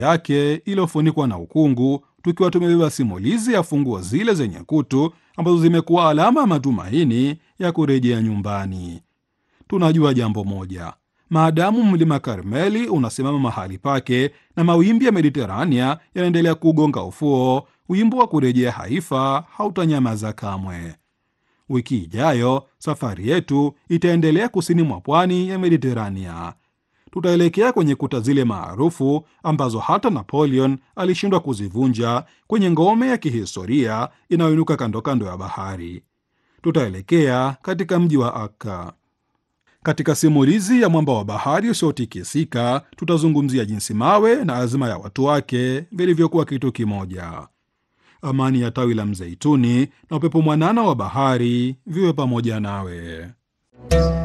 yake iliyofunikwa na ukungu, tukiwa tumebeba simulizi ya funguo zile zenye kutu ambazo zimekuwa alama ya matumaini ya kurejea nyumbani. Tunajua jambo moja, maadamu mlima Karmeli unasimama mahali pake na mawimbi ya Mediterania yanaendelea kugonga ufuo, wimbo wa kurejea Haifa hautanyamaza kamwe. Wiki ijayo safari yetu itaendelea kusini mwa pwani ya Mediterania. Tutaelekea kwenye kuta zile maarufu ambazo hata Napoleon alishindwa kuzivunja, kwenye ngome ya kihistoria inayoinuka kando kando ya bahari. Tutaelekea katika mji wa Akka. Katika simulizi ya mwamba wa bahari usiotikisika, tutazungumzia jinsi mawe na azma ya watu wake vilivyokuwa kitu kimoja. Amani ya tawi la mzeituni na upepo mwanana wa bahari viwe pamoja nawe.